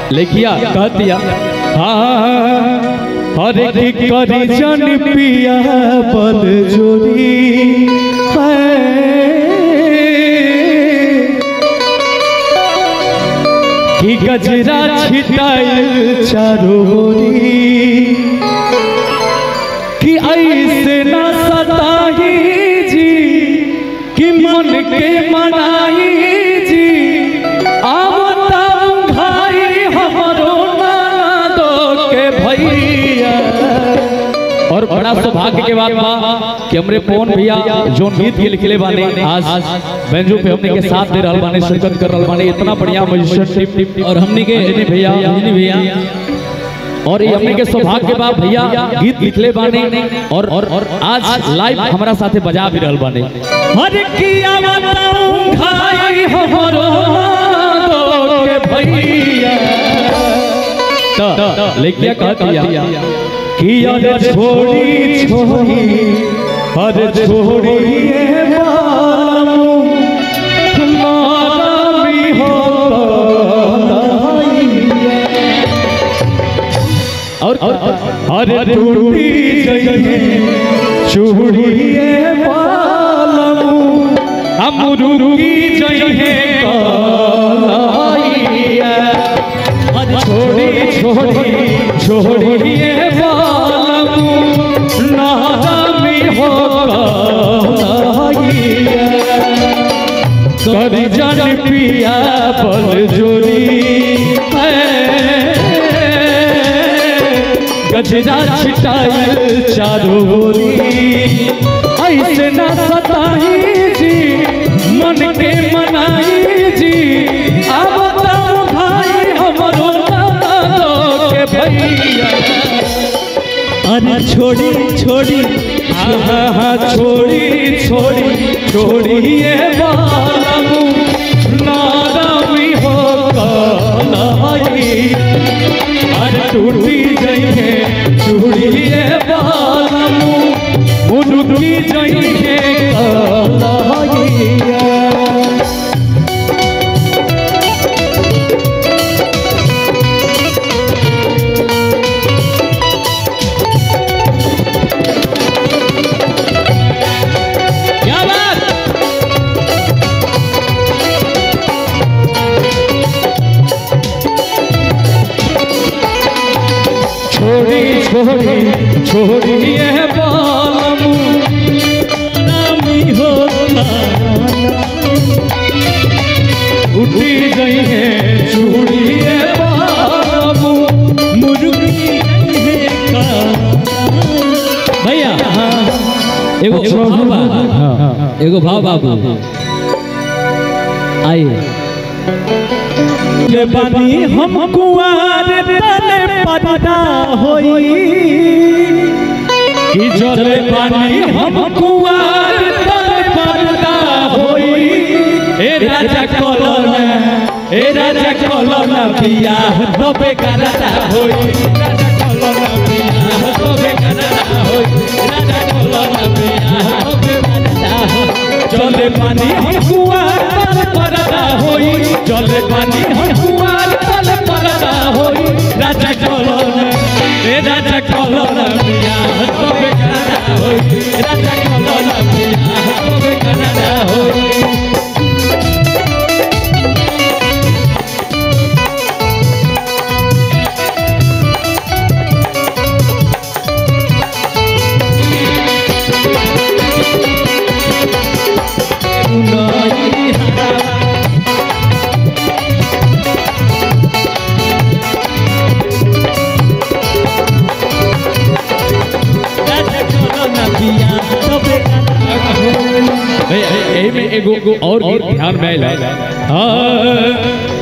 लिखिया कह दिया हाँ हरे की करी जन पिया बल जोरी कि गजरा छिटाइल चारोरी कि ऐसे न सताही जी कि मन के मनाई जी आवता भाई हमरो नादो के भैया और बड़ा सौभाग्य के बात बा कि हमरे पवन भैया जो गीत के लिखले बाने आज बेंजो पे हमने के साथ दे रहल बाने शिरकत कर रहल बाने इतना बढ़िया म्यूजिशियन टीम और हमने के अंजनी भैया अंजनी भैया और ये हमने के सौभाग्य के बाद भैया गीत लिखले बाने और और, और आज लाइव हमारा साथे बजा भी रहल बाने हर किया बताऊं भाई हमरो दो के भैया तो लेकिया कह दिया कि अरे छोड़ी छोड़ी अरे छोड़ी ये मालू तुम्हारा भी हो और अरे टूटी जइए चूड़िए पालमू हम रुकी जइए कलाइया अरे छोड़ी छोड़ी छोड़िए पालमू नामी हो कलाइया करी जन पिया बल जोरी गजरा छिटाइल चारोरी ऐसे न सताही जी मन के मनाई जी अब बताओ भाई हमरो नादो के भैया अरे छोड़ी छोड़ी हाँ हाँ छोड़ी छोड़ी छोड़ी ये बालमू नारामी हो कलाई अरे टूटी जइए चूड़िए बालमू मुनुकी जइए कलाइया क्या बात छोड़ी छोड़ी छोड़ी ये बालमू नामी होता उठी गई है चूड़ी ये बालमू मुर्गी है का भैया एगो भाव बा एगो भाव बाबू आइए के बनी हम कुआर तले पदा होई कि जले बनी हम कुआर तले पदा होई ए राजा कलना ए राजा कलना बियाह तबे करता होई राजा कलना बियाह तबे करता होई राजा कलना बियाह तबे करता होई चले पानी हम कुआर तले पदा होई चले पानी हम कुआर तले पदा होई राजा कलना ए राजा कलना बियाह तबे करता होई राजा कलना बियाह तबे करता होई एही में एगो एगो और गीत ध्यान में आइला हाँ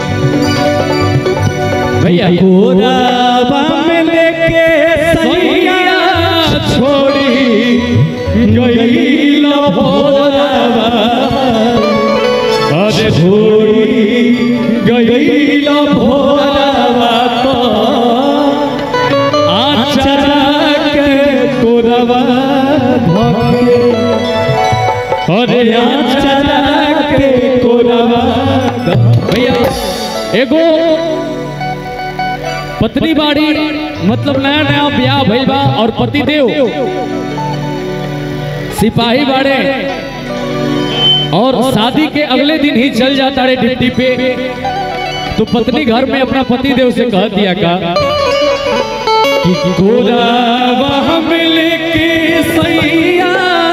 भैया कोराबा में लेके सैया छोड़ी गई भोराबा अरे छोड़ी गई भोराबा तो आचरा के कोरबा धके अरे आचरा के कोरबा भैया एगो पत्नी बाड़ी मतलब नया नया ब्याह भइल बा और पति देव सिपाही बाड़े और शादी के अगले दिन ही चल जाता रे ड्यूटी पे तो पत्नी घर में अपना पति देव से कह दिया का कि गोरावा हम लेके सैया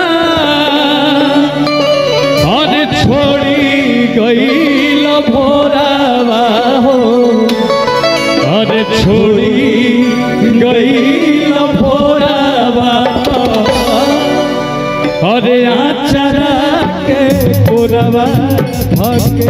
और छोड़ी गई भोरावा हो और छोड़ी गई भोरावा और आचरा के गोरावा भगे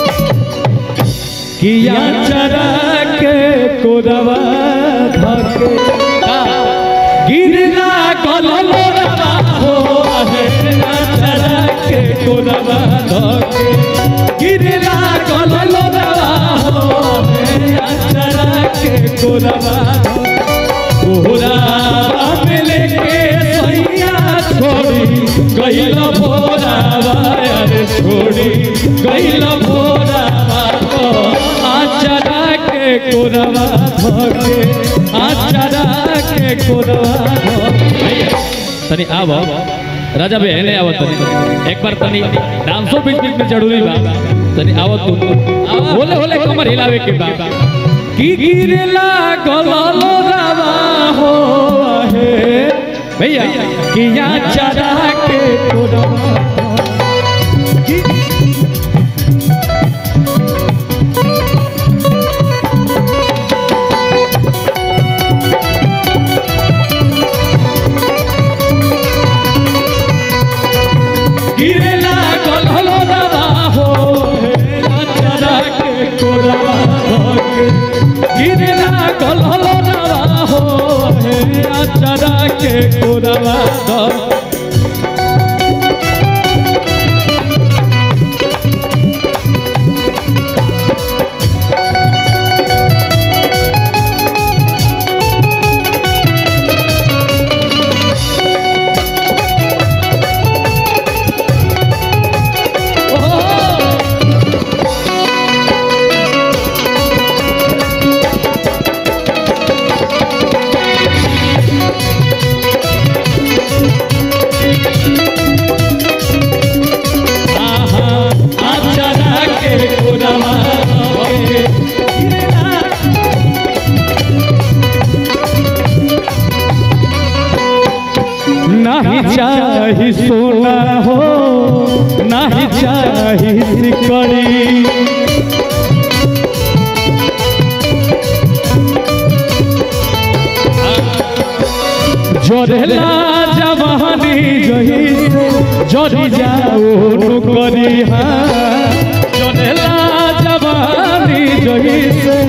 किया चरा के कोरवा धके गिरला कललोरवा हो आहे चरा के कोरवा धके गिरला कललोरवा हो आहे चरा के कोरवा कोहरा मिले के सैया छोड़ी गइल भोरावा अरे छोड़ी गइल भोरावा आचरा के कोरवा धके आचरा के कोरवा धके तनी आव राजा बे हेले आव तनी एक बार तनी डांसो बीच बीच में जरूरी बा तनी आव तू बोले बोले कमर हिलावे के बा की गिरला गललो रवा हो हे भैया किया चरा के कोरवा गिरला कलहलो रवा हो चरा के कोरवा धके गिरला कलहलो रवा हो चरा के कोरवा धके आहा आचरा के कोरवा धके गिरला नहीं चाही सोना हो नहीं चाही सिकड़ी जोरेला जवानी जही से जोरी जाओ नुकरी हाँ जोरेला जवानी जही से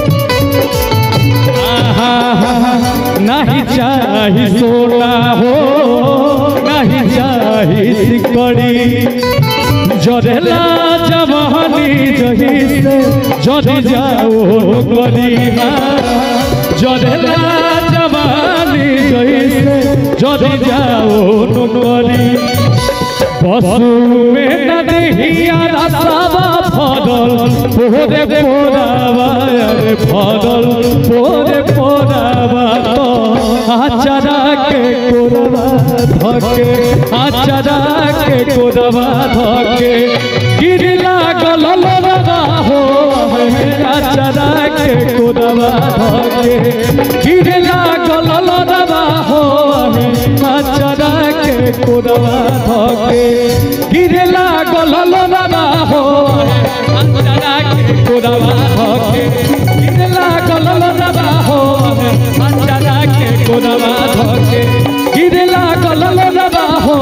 आहा नहीं चाही सोना हो नहीं चाही सिकड़ी जरेला जवानी जही से जरी जाओ गरीबा जरेला जवानी जही से जरी जाओ नुकरी पशु में नदिया रसावा फदल पोरे पोरावा अरे फदल पोरे पोरावा तो आचरा के कोरवा धके आचरा के कोरवा धके गिरला गलल रवा हो आचरा के कोरवा धके गिरला गलल रवा हो आचरा के कोरवा धके गिरला गलल रवा हो आचरा के कोरवा धके गिरला गलल रवा हो आचरा के कोरवा धके गिरला गलल रवा हो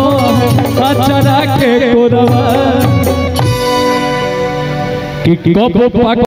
आचरा के कोरवा कि कब पाक